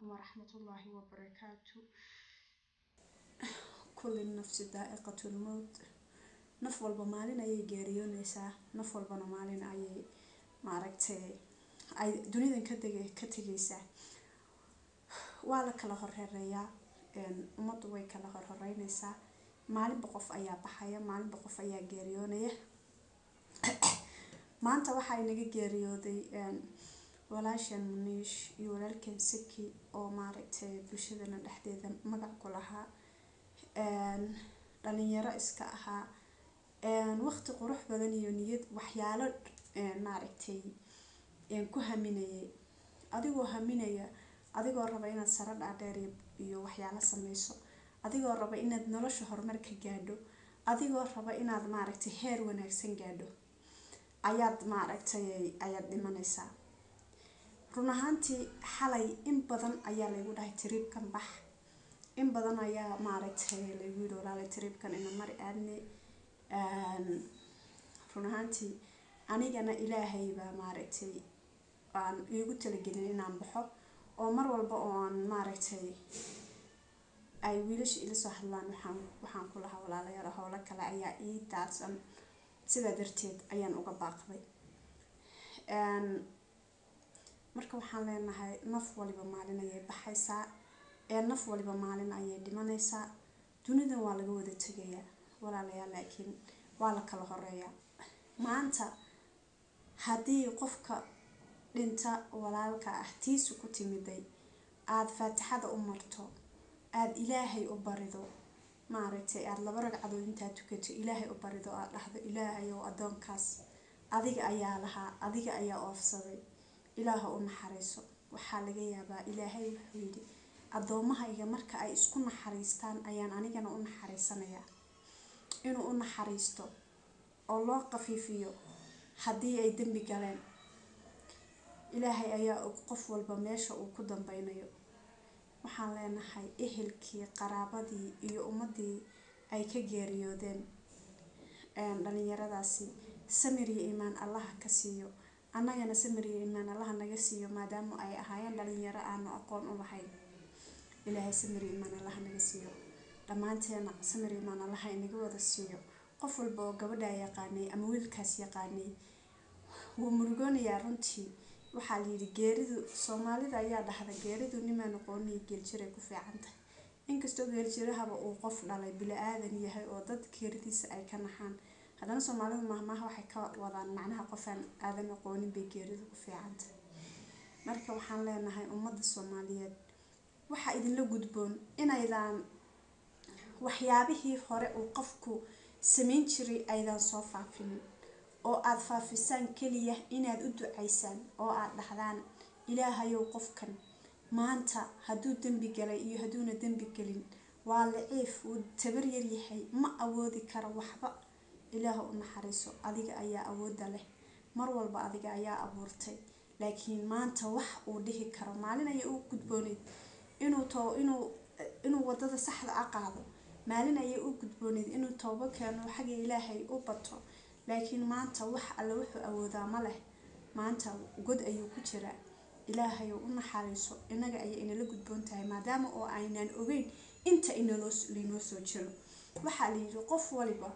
waraxmatullaahi wabarakaatu kulli nafsi daa'iqatul mowt naf walba maalin ayay geeriyoonaysaa naf walbana maalin ayay maaragtay ay dunidan ka dege ka tegaysaa waa la kala horreereeyaa ummaddu way kala horhoreynaysaa maalinba qof ayaa baxaya maalinba qof ayaa geeriyoonaya maanta waxaa inaga geeriyooday walaashan muniish iyo walaalkan saki oo maaragtay bulshadana dhexdeeda magac ku lahaa dhalinyaro iska ahaa waqti qurux badan iyo niyad waxyaalo maaragtay ku haminayay adigoo haminaya adigoo raba inaad saro dhaadheer iyo waxyaalo sameyso adigoo raba inaad nolosha horumar ka gaadho adigoo raba inaad maaragtay heer wanaagsan gaadho ayaad maaragtay ayaad dhimanaysaa run ahaantii xalay in badan ayaa laygu dhahay tiriibkan bax in badan ayaa maaragtay laygu yidhi walaalay tiriibkan ina mari aadne run ahaantii anigana ilaahay baa maaragtay aan iigu talagelin inaan baxo oo mar walba oo aan maaragtay ay wiilasha ila soo hadlaan waxaan waxaan ku lahaa walaalayaal howlo kale ayaa ii daadsan sidaa darteed ayaan uga baaqday marka waxaan leenahay naf waliba maalin ayay baxaysaa ee naf waliba maalin ayay dhimanaysaa dunidan waa laga wada tegayaa walaalayaal laakiin waa la kala horeeyaa maanta haddii qofka dhinta walaalka ah tiisu ku timiday aada faatixada u marto aada ilaahay u barido maaragtay aada laba ragcadood intaad tukato ilaahay u barido aada dhahdo ilaahayow addoonkaas adiga ayaa lahaa adiga ayaa oofsaday ilaaha u naxariiso waxaa laga yaabaa ilaahay wuxuu yidhi addoommahayga marka ay isku naxariistaan ayaan anigana u naxariisanayaa inuu u naxariisto oo loo qafiifiyo haddii ay dembi galeen ilaahay ayaa og qof walba meesha uu ku dambeynayo waxaan leenahay ehelkii qaraabadii iyo ummadii ay ka geeriyoodeen dhalinyaradaasi samir iyo iimaan allaha ka siiyo annagana samir iyo iimaan allaha naga siiyo maadaama ay ahaayeen dhalinyaro aanu aqoon u lahayn ilaahay samir iyo iimaan allaha naga siiyo dhammaanteena samir iyo iimaan allaha inaga wada siiyo qof walba oo gabadhaa yaqaanay ama wiilkaas yaqaanay wuu murugoonayaa runtii waxaa layidhi geeridu soomaalida ayaa dhahda geeridu nimaan aqooniyo geeljiray ku fiican tahay inkastoo geeljirahaba uu qof dhalay bila-aadan yahay oo dad geeridiisa ay ka naxaan haddana soomaalidu mahmaha waxay ka wadaan macnaha qofaan aadan aqoonin bay geeridu ku fiican tahay marka waxaan leenahay ummadda soomaaliyeed waxaa idinla gudboon inaydaan waxyaabihii hore uu qofku samayn jiray aydaan soo faafinin oo aada faafisaan keliya inaad u ducaysaan oo aada dhahdaan ilaahayow qofkan maanta hadduu dembi galay iyo hadduuna dembi gelin waa laciif wuu tabar yar yahay ma awoodi karo waxba ilaaha u naxariiso adiga ayaa awoodda leh mar walba adiga ayaa abuurtay laakiin maanta wax uu dhihi karo maalin ayay u gudbooneyd inuu to inuu inuu wadada saxda a qaado maalin ayay u gudbooneyd inuu toobo keeno xagga ilaahay u bato laakiin maanta wax alle wuxuu awoodaa ma leh maanta god ayuu ku jiraa ilaahayow u naxariiso innaga ayay inala gudboon tahay maadaama oo aynaan ogeyn inta inaloo laynoo soo jiro waxaa la yidhi qof waliba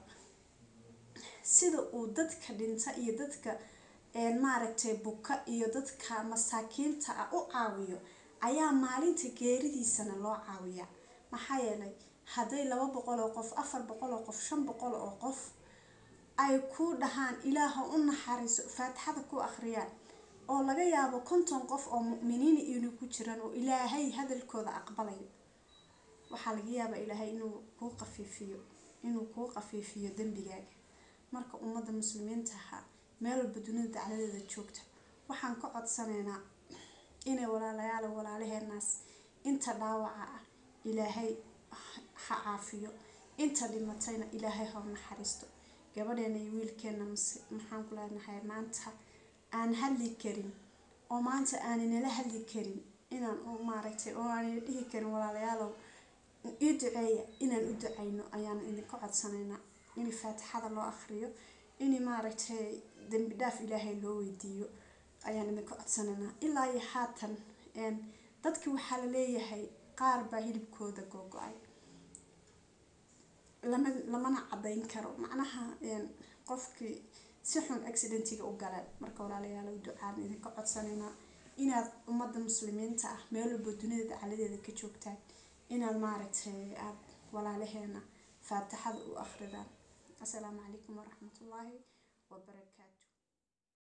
sida uu dadka dhinta iyo dadka maaragtay buka iyo dadka masaakiinta ah u caawiyo ayaa maalinta geeridiisana loo caawiyaa maxaa yeelay hadday laba boqol oo qof afar boqol oo qof shan boqol oo qof ay ku dhahaan ilaaha u naxariiso faatixada ku akhriyaan oo laga yaabo konton qof oo mu'miniina inuu ku jiraan oo ilaahay hadalkooda aqbalayo waxaa laga yaabaa ilaahay inuu kuu qafiifiyo inuu kuu qafiifiyo dembigaaga marka ummadda muslimiinta ahaa meel walba dunida dacladeeda joogta waxaan ka codsanaynaa inay walaalayaal walaalaheenaas inta dhaawaca ah ilaahay ha caafiyo inta dhimatayna ilaahay ha naxariisto gabadheena iyo wiilkeena maxaan ku leenahay maanta aan hadli karin oo maanta aaninala hadli karin inaan u maaragtay oo aanina dhihi karin walaalayaalow ii duceeya inaan u ducayno ayaan idinka codsanaynaa in faatixada loo akhriyo in maaragtay dembi dhaaf ilaahay loo weydiiyo ayaan idinka codsanaynaa ilaa iyo haatan dadki waxaa la leeyahay qaar baa hilibkooda googo-ay lama lamana caddayn karo macnaha qofkii si xun accidentiga u galeen marka walaalayaal ducaan idinka codsanaynaa inaad ummadda muslimiinta ah meel walba dunida dacaladeeda ka joogtaan inaad maaragtay aad walaalaheena faatixada u akridaan assalaamu calaykum waraxmatullaahi wabarakaatu